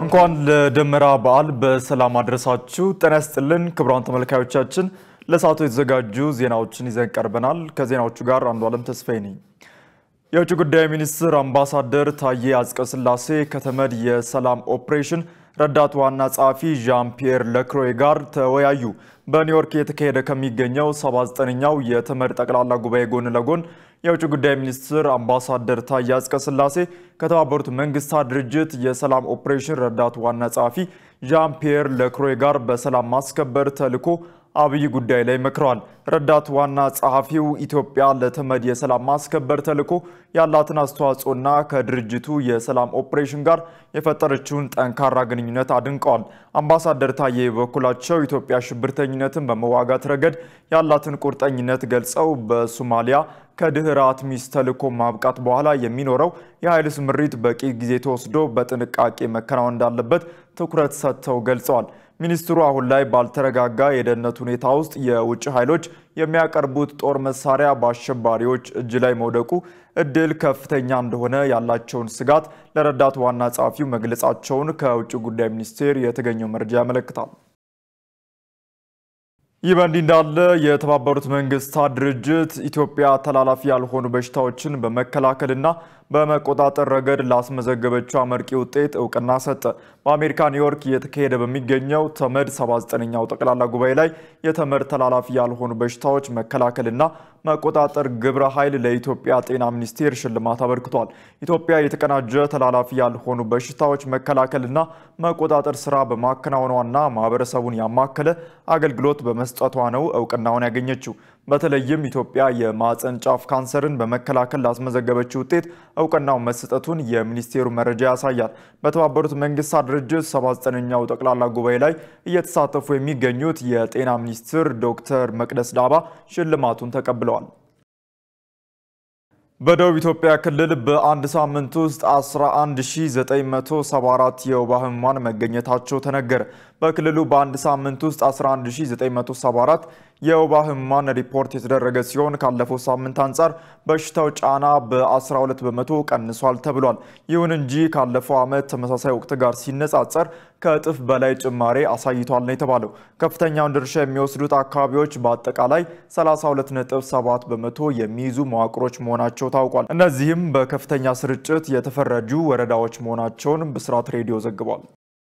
እንኳን ለደመራ በዓል በሰላም አድረሳችሁ። ጤና ይስጥልን ክቡራን ተመልካዮቻችን፣ ለሰዓቱ የተዘጋጁ ዜናዎችን ይዘን ቀርበናል። ከዜናዎቹ ጋር አንዱ ዓለም ተስፋዬ ነኝ። የውጭ ጉዳይ ሚኒስትር አምባሳደር ታዬ አጽቀሥላሴ ከተመድ የሰላም ኦፕሬሽን ረዳት ዋና ጸሐፊ ዣን ፒየር ለክሮይ ጋር ተወያዩ። በኒውዮርክ የተካሄደ ከሚገኘው 79ኛው የተመድ ጠቅላላ ጉባኤ ጎን ለጎን የውጭ ጉዳይ ሚኒስትር አምባሳደር ታዬ አጽቀሥላሴ ከተባበሩት መንግስታት ድርጅት የሰላም ኦፕሬሽን ረዳት ዋና ጸሐፊ ዣን ፒየር ለክሮይ ጋር በሰላም ማስከበር ተልዕኮ አብይ ጉዳይ ላይ መክረዋል። ረዳት ዋና ጸሐፊው ኢትዮጵያ ለተመድ የሰላም ማስከበር ተልዕኮ ያላትን አስተዋጽኦና ከድርጅቱ የሰላም ኦፕሬሽን ጋር የፈጠረችውን ጠንካራ ግንኙነት አድንቀዋል። አምባሳደር ታዬ በበኩላቸው ኢትዮጵያ ሽብርተኝነትን በመዋጋት ረገድ ያላትን ቁርጠኝነት ገልጸው በሶማሊያ ከድህረ አትሚስ ተልዕኮ ማብቃት በኋላ የሚኖረው የኃይል ስምሪት በቂ ጊዜ ተወስዶ በጥንቃቄ መከናወን እንዳለበት ትኩረት ሰጥተው ገልጸዋል። ሚኒስትሩ አሁን ላይ ባልተረጋጋ የደህንነት ሁኔታ ውስጥ የውጭ ኃይሎች የሚያቀርቡት ጦር መሳሪያ በአሸባሪዎች እጅ ላይ መውደቁ እድል ከፍተኛ እንደሆነ ያላቸውን ስጋት ለረዳት ዋና ጸሐፊው መግለጻቸውን ከውጭ ጉዳይ ሚኒስቴር የተገኘው መረጃ ያመለክታል። ይህ በእንዲህ እንዳለ የተባበሩት መንግስታት ድርጅት ኢትዮጵያ ተላላፊ ያልሆኑ በሽታዎችን በመከላከልና በመቆጣጠር ረገድ ላስመዘገበችው አመርቂ ውጤት እውቅና ሰጠ። በአሜሪካ ኒውዮርክ እየተካሄደ በሚገኘው ተመድ 79ኛው ጠቅላላ ጉባኤ ላይ የተመድ ተላላፊ ያልሆኑ በሽታዎች መከላከልና መቆጣጠር ግብረ ኃይል ለኢትዮጵያ ጤና ሚኒስቴር ሽልማት አበርክቷል። ኢትዮጵያ የተቀናጀ ተላላፊ ያልሆኑ በሽታዎች መከላከልና መቆጣጠር ስራ በማከናወኗና ማህበረሰቡን ያማከለ አገልግሎት በመስጠቷ ነው እውቅናውን ያገኘችው። በተለይም ኢትዮጵያ የማህፀን ጫፍ ካንሰርን በመከላከል ላስመዘገበችው ውጤት እውቅናው መሰጠቱን የሚኒስቴሩ መረጃ ያሳያል። በተባበሩት መንግስታት ድርጅት 79ኛው ጠቅላላ ጉባኤ ላይ እየተሳተፉ የሚገኙት የጤና ሚኒስትር ዶክተር መቅደስ ዳባ ሽልማቱን ተቀብለዋል። በደቡብ ኢትዮጵያ ክልል በአንድ ሳምንት ውስጥ 11974 የወባ ህሙማን መገኘታቸው ተነገረ። በክልሉ በአንድ ሳምንት ውስጥ 11974 የወባ ህሙማን ሪፖርት የተደረገ ሲሆን ካለፈው ሳምንት አንጻር በሽታው ጫና በ12 በመቶ ቀንሷል ተብሏል። ይሁን እንጂ ካለፈው ዓመት ተመሳሳይ ወቅት ጋር ሲነጻጸር ከእጥፍ በላይ ጭማሬ አሳይቷል ነው የተባለው። ከፍተኛውን ድርሻ የሚወስዱት አካባቢዎች በአጠቃላይ 32.7 በመቶ የሚይዙ መዋቅሮች መሆናቸው ታውቋል። እነዚህም በከፍተኛ ስርጭት የተፈረጁ ወረዳዎች መሆናቸውን ብስራት ሬዲዮ ዘግቧል።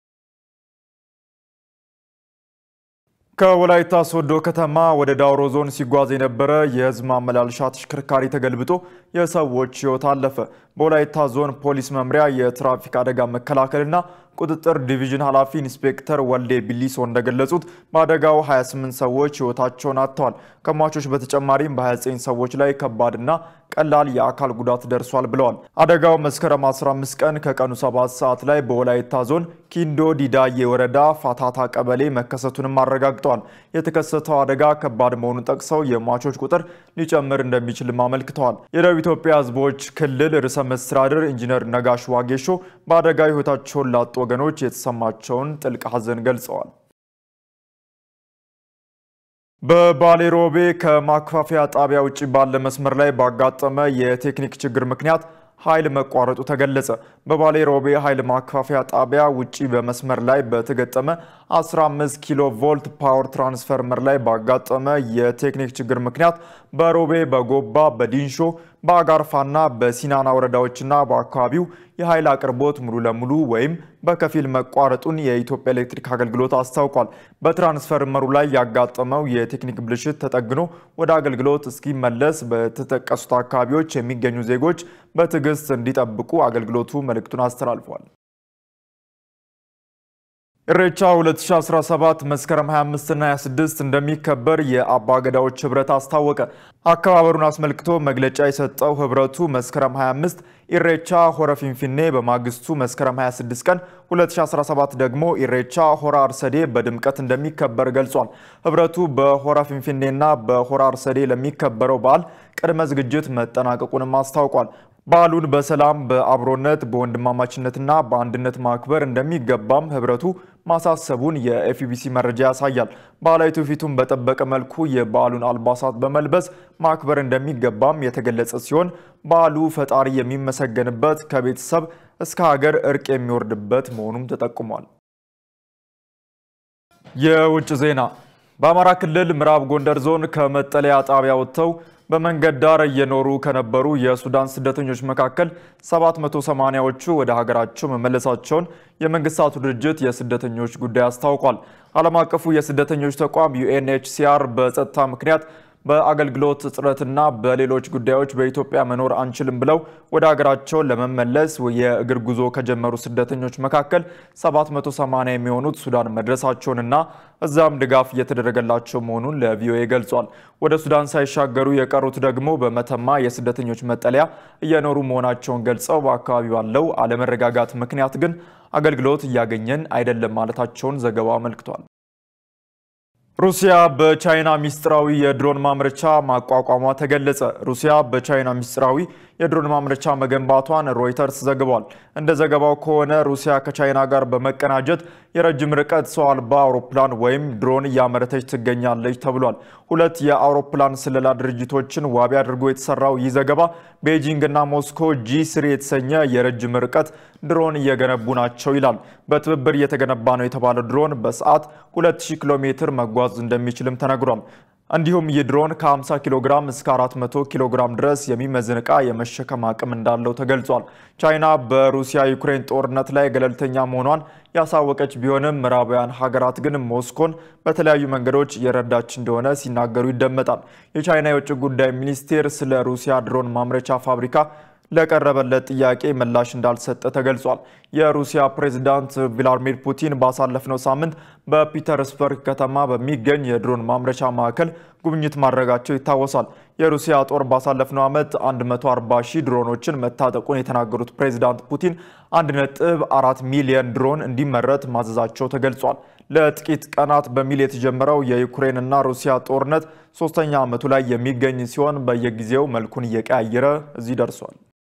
ከወላይታ ሶዶ ከተማ ወደ ዳውሮ ዞን ሲጓዝ የነበረ የህዝብ ማመላለሻ ተሽከርካሪ ተገልብጦ የሰዎች ህይወት አለፈ። በወላይታ ዞን ፖሊስ መምሪያ የትራፊክ አደጋ መከላከልና ቁጥጥር ዲቪዥን ኃላፊ ኢንስፔክተር ወልዴ ቢሊሶ እንደገለጹት በአደጋው 28 ሰዎች ህይወታቸውን አጥተዋል። ከሟቾች በተጨማሪም በ29 ሰዎች ላይ ከባድና ቀላል የአካል ጉዳት ደርሷል ብለዋል። አደጋው መስከረም 15 ቀን ከቀኑ 7 ሰዓት ላይ በወላይታ ዞን ኪንዶ ዲዳዬ ወረዳ ፋታታ ቀበሌ መከሰቱንም አረጋግጠዋል። የተከሰተው አደጋ ከባድ መሆኑን ጠቅሰው የሟቾች ቁጥር ሊጨምር እንደሚችልም አመልክተዋል። የደቡብ ኢትዮጵያ ህዝቦች ክልል ርዕሰ መስተዳድር ኢንጂነር ነጋሽ ዋጌሾ በአደጋ ህይወታቸውን ላጡ ወገኖች የተሰማቸውን ጥልቅ ሐዘን ገልጸዋል። በባሌ ሮቤ ከማከፋፈያ ጣቢያ ውጭ ባለ መስመር ላይ ባጋጠመ የቴክኒክ ችግር ምክንያት ኃይል መቋረጡ ተገለጸ። በባሌ ሮቤ ኃይል ማከፋፈያ ጣቢያ ውጪ በመስመር ላይ በተገጠመ 15 ኪሎ ቮልት ፓወር ትራንስፈርመር ላይ ባጋጠመ የቴክኒክ ችግር ምክንያት በሮቤ፣ በጎባ፣ በዲንሾ፣ በአጋርፋና በሲናና ወረዳዎችና በአካባቢው የኃይል አቅርቦት ሙሉ ለሙሉ ወይም በከፊል መቋረጡን የኢትዮጵያ ኤሌክትሪክ አገልግሎት አስታውቋል። በትራንስፈርመሩ ላይ ያጋጠመው የቴክኒክ ብልሽት ተጠግኖ ወደ አገልግሎት እስኪመለስ በተጠቀሱት አካባቢዎች የሚገኙ ዜጎች በትዕግስት እንዲጠብቁ አገልግሎቱ መልእክቱን አስተላልፏል። ኢሬቻ 2017 መስከረም 25 እና 26 እንደሚከበር የአባ ገዳዎች ህብረት አስታወቀ። አከባበሩን አስመልክቶ መግለጫ የሰጠው ህብረቱ መስከረም 25 ኢሬቻ ሆረ ፊንፊኔ፣ በማግስቱ መስከረም 26 ቀን 2017 ደግሞ ኢሬቻ ሆራ አርሰዴ በድምቀት እንደሚከበር ገልጿል። ህብረቱ በሆራ ፊንፊኔና በሆራ አርሰዴ ለሚከበረው በዓል ቅድመ ዝግጅት መጠናቀቁንም አስታውቋል። በዓሉን በሰላም በአብሮነት በወንድማማችነትና በአንድነት ማክበር እንደሚገባም ህብረቱ ማሳሰቡን የኤፍቢሲ መረጃ ያሳያል። ባህላዊ ትውፊቱን በጠበቀ መልኩ የበዓሉን አልባሳት በመልበስ ማክበር እንደሚገባም የተገለጸ ሲሆን በዓሉ ፈጣሪ የሚመሰገንበት ከቤተሰብ እስከ ሀገር እርቅ የሚወርድበት መሆኑም ተጠቁሟል። የውጭ ዜና በአማራ ክልል ምዕራብ ጎንደር ዞን ከመጠለያ ጣቢያ ወጥተው በመንገድ ዳር እየኖሩ ከነበሩ የሱዳን ስደተኞች መካከል 780ዎቹ ወደ ሀገራቸው መመለሳቸውን የመንግስታቱ ድርጅት የስደተኞች ጉዳይ አስታውቋል። ዓለም አቀፉ የስደተኞች ተቋም ዩኤንኤችሲአር በጸጥታ ምክንያት በአገልግሎት እጥረትና በሌሎች ጉዳዮች በኢትዮጵያ መኖር አንችልም ብለው ወደ ሀገራቸው ለመመለስ የእግር ጉዞ ከጀመሩ ስደተኞች መካከል 780 የሚሆኑት ሱዳን መድረሳቸውንና እዛም ድጋፍ እየተደረገላቸው መሆኑን ለቪኦኤ ገልጿል። ወደ ሱዳን ሳይሻገሩ የቀሩት ደግሞ በመተማ የስደተኞች መጠለያ እየኖሩ መሆናቸውን ገልጸው በአካባቢው ባለው አለመረጋጋት ምክንያት ግን አገልግሎት እያገኘን አይደለም ማለታቸውን ዘገባው አመልክቷል። ሩሲያ በቻይና ሚስጥራዊ የድሮን ማምረቻ ማቋቋሟ ተገለጸ። ሩሲያ በቻይና ሚስጥራዊ የድሮን ማምረቻ መገንባቷን ሮይተርስ ዘግቧል። እንደ ዘገባው ከሆነ ሩሲያ ከቻይና ጋር በመቀናጀት የረጅም ርቀት ሰው አልባ አውሮፕላን ወይም ድሮን እያመረተች ትገኛለች ተብሏል። ሁለት የአውሮፕላን ስለላ ድርጅቶችን ዋቢ አድርጎ የተሰራው ይህ ዘገባ ቤጂንግ እና ሞስኮ ጂ ስሪ የተሰኘ የረጅም ርቀት ድሮን እየገነቡ ናቸው ይላል። በትብብር እየተገነባ ነው የተባለው ድሮን በሰዓት 2000 ኪሎ ሜትር መጓዝ እንደሚችልም ተነግሯል። እንዲሁም ይህ ድሮን ከ50 ኪሎ ግራም እስከ 400 ኪሎ ግራም ድረስ የሚመዝን ዕቃ የመሸከም አቅም እንዳለው ተገልጿል። ቻይና በሩሲያ ዩክሬን ጦርነት ላይ ገለልተኛ መሆኗን ያሳወቀች ቢሆንም ምዕራባውያን ሀገራት ግን ሞስኮን በተለያዩ መንገዶች እየረዳች እንደሆነ ሲናገሩ ይደመጣል። የቻይና የውጭ ጉዳይ ሚኒስቴር ስለ ሩሲያ ድሮን ማምረቻ ፋብሪካ ለቀረበለት ጥያቄ ምላሽ እንዳልሰጠ ተገልጿል። የሩሲያ ፕሬዝዳንት ቭላዲሚር ፑቲን ባሳለፍነው ሳምንት በፒተርስበርግ ከተማ በሚገኝ የድሮን ማምረቻ ማዕከል ጉብኝት ማድረጋቸው ይታወሳል። የሩሲያ ጦር ባሳለፍነው ዓመት 140 ሺህ ድሮኖችን መታጠቁን የተናገሩት ፕሬዝዳንት ፑቲን 1.4 ሚሊዮን ድሮን እንዲመረት ማዘዛቸው ተገልጿል። ለጥቂት ቀናት በሚል የተጀመረው የዩክሬንና ሩሲያ ጦርነት ሶስተኛ ዓመቱ ላይ የሚገኝ ሲሆን በየጊዜው መልኩን እየቀያየረ እዚህ ደርሷል።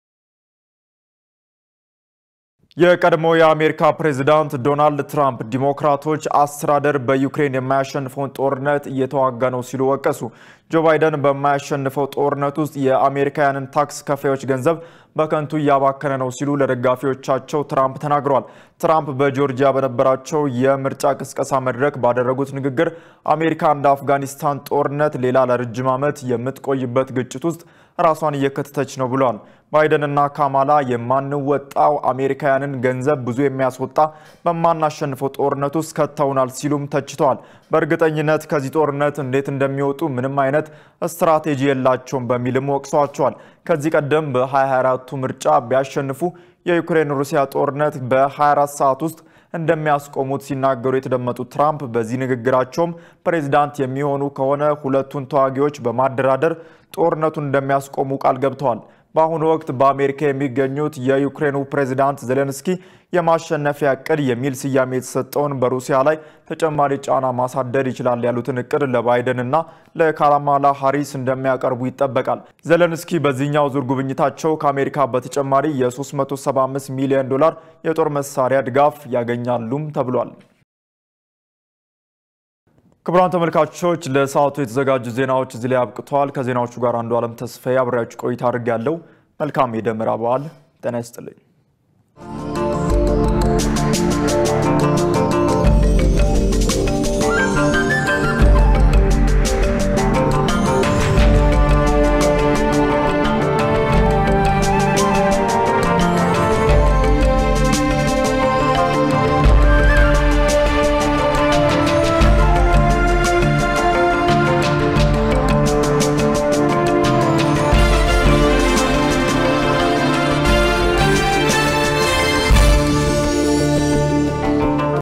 የቀድሞ የአሜሪካ ፕሬዝዳንት ዶናልድ ትራምፕ ዲሞክራቶች አስተዳደር በዩክሬን የማያሸንፈውን ጦርነት እየተዋጋ ነው ሲሉ ወቀሱ። ጆ ባይደን በማያሸንፈው ጦርነት ውስጥ የአሜሪካውያንን ታክስ ከፋዮች ገንዘብ በከንቱ እያባከነ ነው ሲሉ ለደጋፊዎቻቸው ትራምፕ ተናግረዋል። ትራምፕ በጆርጂያ በነበራቸው የምርጫ ቅስቀሳ መድረክ ባደረጉት ንግግር አሜሪካ እንደ አፍጋኒስታን ጦርነት ሌላ ለረጅም ዓመት የምትቆይበት ግጭት ውስጥ ራሷን እየከተተች ነው ብለዋል። ባይደንና ካማላ የማንወጣው አሜሪካውያንን ገንዘብ ብዙ የሚያስወጣ በማናሸንፈው ጦርነት ውስጥ ከተውናል ሲሉም ተችተዋል። በእርግጠኝነት ከዚህ ጦርነት እንዴት እንደሚወጡ ምንም አይነት ስትራቴጂ የላቸውም በሚልም ወቅሰዋቸዋል። ከዚህ ቀደም በ2024ቱ ምርጫ ቢያሸንፉ የዩክሬን ሩሲያ ጦርነት በ24 ሰዓት ውስጥ እንደሚያስቆሙት ሲናገሩ የተደመጡት ትራምፕ በዚህ ንግግራቸውም ፕሬዚዳንት የሚሆኑ ከሆነ ሁለቱን ተዋጊዎች በማደራደር ጦርነቱን እንደሚያስቆሙ ቃል ገብተዋል። በአሁኑ ወቅት በአሜሪካ የሚገኙት የዩክሬኑ ፕሬዚዳንት ዜሌንስኪ የማሸነፊያ እቅድ የሚል ስያሜ የተሰጠውን በሩሲያ ላይ ተጨማሪ ጫና ማሳደር ይችላል ያሉትን እቅድ ለባይደን እና ለካማላ ሃሪስ እንደሚያቀርቡ ይጠበቃል። ዜሌንስኪ በዚህኛው ዙር ጉብኝታቸው ከአሜሪካ በተጨማሪ የ375 ሚሊዮን ዶላር የጦር መሳሪያ ድጋፍ ያገኛሉም ተብሏል። ክቡራን ተመልካቾች ለሰዓቱ የተዘጋጁ ዜናዎች እዚህ ላይ አብቅተዋል። ከዜናዎቹ ጋር አንዱ ዓለም ተስፋዬ አብሬያችሁ ቆይታ አድርጌያለሁ። መልካም የደመራ በዓል። ጤና ይስጥልኝ።